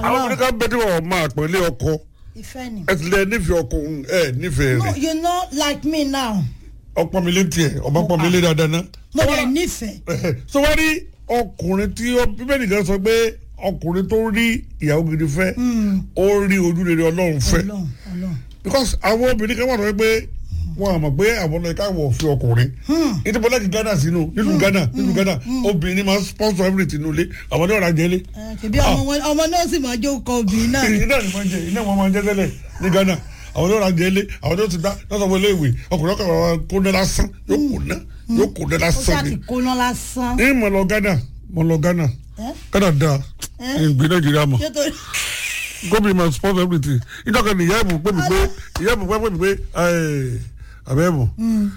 àwọn ọmọdé kan bẹ tí wọn máa pẹ̀lẹ́ ọkọ ìfẹ́ ni. ẹ ti lẹ nífẹ̀ẹ́ ọkọ òun ẹ nífẹ̀ẹ́ no rẹ̀ you know like me now ọpọ mi lé tiẹ̀ ọba pọ mi lé dáadáa ná. mo dẹ̀ nífẹ̀ẹ́. so wọ́n rí ọkùnrin tí ó bíbélì kan sọ pé ọkùnrin tó rí ìyàwó gidi fẹ́ ó rí ojú rere ọlọ́run fẹ́ ọlọ́run ọlọ́run. because àwọn obìnrin kan wà lọ́wọ́ pé wọn àmọ̀ pé àwọn ọ̀nà ìka wọ̀ fi ọkùnrin ìdìbò lẹ́kì Ghana sínú nílùú Ghana nílùú Ghana obìnrin máa ń sponsor everything nílé àwọn ní ọ̀rọ̀ ajẹ́lé ẹ kìbí ọmọ wọn ọmọ náà sì máa jó kọ obìnrin náà ni. iná ni wọ́n jẹ iná wọn máa jẹ tẹ́lẹ̀ ní Ghana àwọn ní ọ̀rọ̀ ajẹ́lé àwọn ní ó ti dá lọ́sọ̀ wọlé ìwé ọkùnrin ọkọ̀ àwọn kó ná lásán yóò kó ná yóò kó ná ó lásán ṣáà ni ti kóná lásán. ní mo lọ Ghana mo lọ Ghana ẹ Ghana da ìgbé Nàìjíríà mọ̀ ṣé torí gómìnà máa sponsor everything ìjọba ni ìyá ẹ̀bùn pé mi pé ìyá ẹ̀bùn pé mi pé àbẹ̀ ẹ̀bùn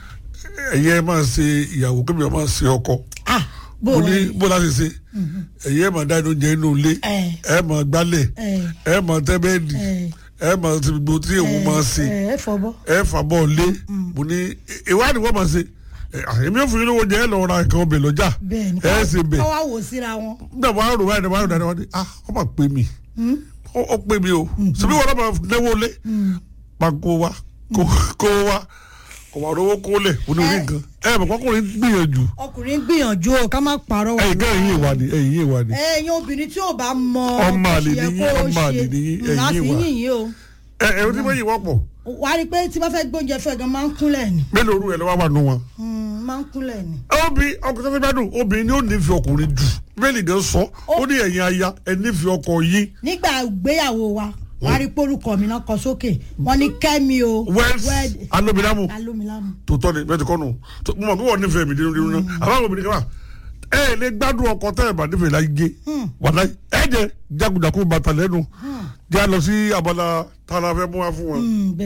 ẹ̀yẹ máa ṣe ìyàwó kébì máa ṣe ọkọ ah bó mo o ní bó láti ṣe ẹ̀yẹ máa dá inú jẹ inú ilé ẹ ẹ̀ máa gbálẹ̀ ẹ ẹ̀ máa tẹ́ bẹ́ẹ̀dì ẹ ẹ̀ máa ti gbogbo tí èwo máa ṣe ẹ ẹ fọbọ. ẹ̀ fà bọ́ lé mo ní ìwádìí wọ́n máa ṣe ẹ̀, ah, èmi ò fún yín lówó jẹ ẹ̀ lọ́ọ́ ra nǹkan ọbẹ̀ lọ́jà bẹ́ẹ̀ ni ẹ̀ ṣe bẹ̀ káwá wò síra wọn. nígbà wọn rò báyìí wọn rò dáadáa wọn ni ah wọn máa pè mí ó ó pè mí o síbí wọn náà máa náwó lé máa kó wa kó kó wa kò wà lówó kó lẹ̀ ó ní orí nǹkan ẹ mọ̀ kọ́kùnrin gbìyànjú ọkùnrin gbìyànjú o ká má parọ́ wà. ẹ̀yìn kan ẹ̀yìn ìwà ni ẹ̀yìn ìwà ni ẹ̀yin obìnrin tí ò bá mọ Ọmọ àlè bó ṣe yẹ nìyí, kó o ọmọ àlè ṣe, nìyí, mm, ẹ̀yin á sì wà. yìn yín o. ẹ ẹ tí wọ́n yìí wọ́pọ̀ wà á rí i pé tí bá fẹ́ gbóúnjẹ fẹ́ gan máa ń kúnlẹ̀ ni mélòó orú ẹ̀ lọ́wọ́ wà nù wọn. Mm, máa ń kúnlẹ̀ ni. obì ọkùnrin tó fẹ́ bá dùn obìnrin ni ó nífẹ̀ẹ́ ọkùnrin jù bẹ́ẹ̀ni gan sọ ó ní ẹ̀yin aya ẹ nífẹ̀ẹ́ ọkọ yìí nígbà ìgbéyàwó wa wà á rí i pé orúkọ mi náà kọ sókè wọ́n ní kẹ́mi o wẹ́ẹ́sì alómilámù alómilámù. tòótọ́ ni bẹ́ẹ̀ ti kọ́ nù tó- mo mọ̀ pé wọ́n nífẹ̀ẹ́ mi dínú dínú náà àbáwọn obìnrin kan wà ẹ ẹ lè gbádùn ọkọ tẹ́ ẹ bá nífẹ̀ẹ́ láyé gé wàlá ẹ jẹ jagunjagun bàtà lẹ́nu jẹ́ a lọ sí abala tá a la fẹ́ mú wa fún wọn. Mm, bẹ́ẹ̀